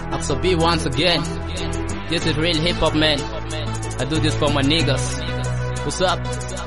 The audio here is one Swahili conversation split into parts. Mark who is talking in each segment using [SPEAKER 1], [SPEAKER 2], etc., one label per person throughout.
[SPEAKER 1] Axel B once again. This is real hip hop, man. I do this for my niggas. What's up?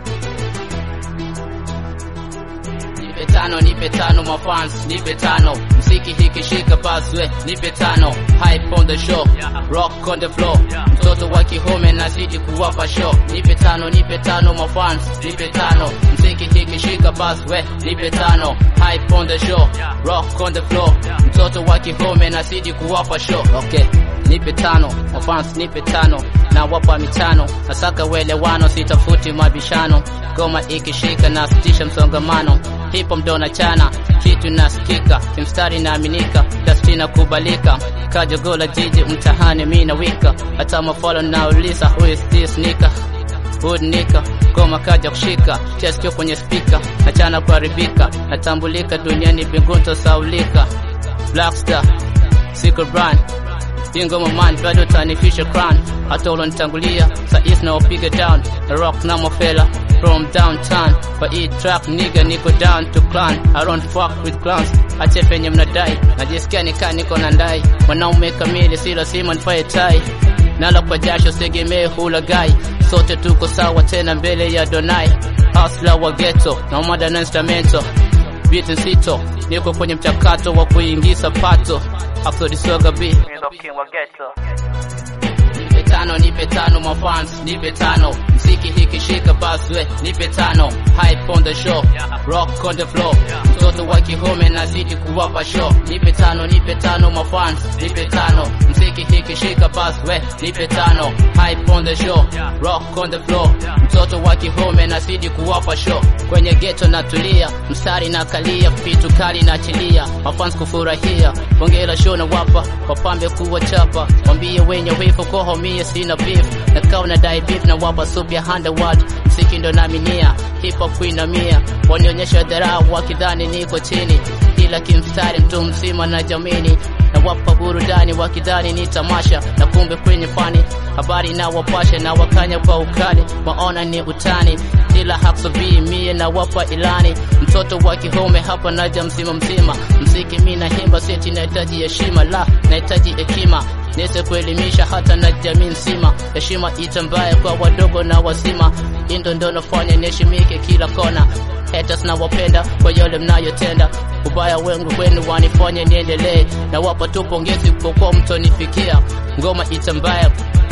[SPEAKER 1] Nipe tano, nipe tano, my fans, nipe tano. Mziki hiki shika baswe, nipe tano. Hype on the show, rock on the floor. Mtoto wa kihome nazidi kuwapa show. Nipe tano, nipe tano, my fans, nipe tano. Mziki hiki shika baswe, nipe tano. Hype on the show, rock on the floor. Mtoto wa kihome nazidi kuwapa show. Okay. Nipe tano, my fans nipe tano, na wapa mitano, nasaka welewano, sitafuti mabishano, goma ikishika na sitisha msongamano, hipo mdona chana, kitu nasikika, kimstari naaminika, dasti na kubalika, kajogola jiji mtahani mi na wika, hata mafolo nauliza who is this nika Hood nika goma kaja kushika cheskio kwenye spika achana kuharibika natambulika duniani bingunto saulika Blackstar Secret Brand Ingoma man bado tanifisha crown hata ulonitangulia sais na wapiga down na rock na mafela from downtown kwa hii track nigga niko down to clan I don't fuck with clowns ache penye mnadai najisikia nikaa niko na ndai mwanaume kamili si lazima nifae tai nala kwa jasho segemee hulagai sote tuko sawa tena mbele ya donai hasla wa ghetto na mada na instrumento beat nzito niko kwenye mchakato wa kuingiza pato afsodisoga b nipe tano nipe tano mafans nipe tano mziki hiki shika baswe nipe tano hype on the show rock on the floor mtoto wa kihome nazidi kuwapa show nipe tano nipe tano mafans nipe tano mziki hiki shika baswe nipe tano hype on the show rock on the floor mtoto wa kihome nazidi kuwapa show kwenye geto natulia mstari na kalia vitu kali na chilia mafans kufurahia bongela show na wapa wapambe kuwa chapa wambie wenye wifu koho mie sina beef na kawa na dai beef na wapa sup ya underworld msiki ndo naminia hip hop kuinamia wanionyesha dharau wakidhani niko chini ila kimstari mtu mzima na jamini na wapa burudani wakidhani ni tamasha na kumbe kwenye fani habari na wapasha na wakanya kwa ukali maona ni utani ila haksobii mie na wapa ilani mtoto wa kihome hapa naja mzima mzima mziki mi nahimba seti nahitaji heshima la nahitaji hekima niweze kuelimisha hata na jamii nzima heshima itambaye kwa wadogo na wazima indo ndo nafanya niheshimike kila kona haters na wapenda kwa yale mnayotenda ubaya wengu wenu wanifanye niendelee na wapa tu pongezi kwa kuwa mtonifikia ngoma itambaye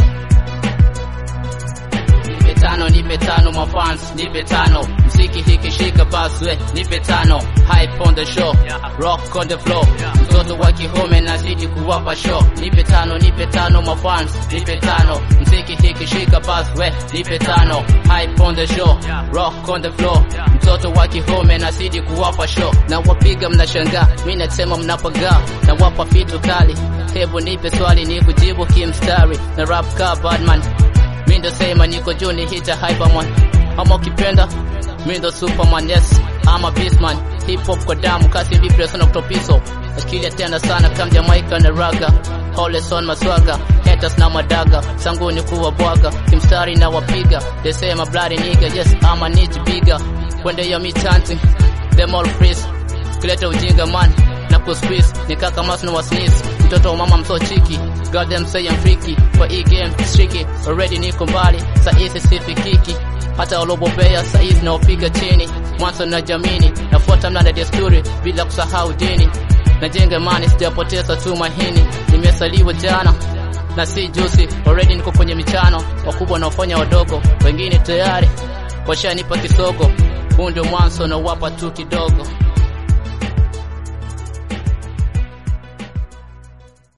[SPEAKER 1] nipe tano nipe tano mafans nipe tano mziki hiki shika baswe nipe tano hype on the show rock on the floor mtoto wa kihome nazidi kuwapa show nipe tano nipe tano mafans nipe tano mziki hiki shika baswe nipe tano hype on the show rock on the floor mtoto wa kihome nazidi kuwapa show na wapiga mnashangaa mi nasema mnapagaa na wapa vitu kali hebu nipe swali ni kujibu kimstari na rap ka badman mi ndo sema niko juu ni hita hyperman ama ukipenda mi ndo superman yes ama beastman hip hop kwa damu kasi vipi sana kutopiso akili atenda sana kama Jamaica na raga Holeson maswaga haters na madaga sanguni kuwa bwaga kimstari na wapiga they say my bloody nigga yes ama need bigger kwende ya mitanti them all freeze kuleta ujinga man na kusqueeze ni kaka mas na wasnis mtoto wa mama mso chiki god them say I'm freaky kwa hii game tricky already niko mbali saizi sifikiki hata walobobea saizi naopiga chini mwanzo na jamini nafuata mnada desturi bila kusahau dini najenga imani sijapoteza tumaini nimesaliwa jana na si juzi already niko kwenye michano wakubwa wanaofanya wadogo wengine tayari washanipa kisogo huu ndio mwanzo na wapa tu kidogo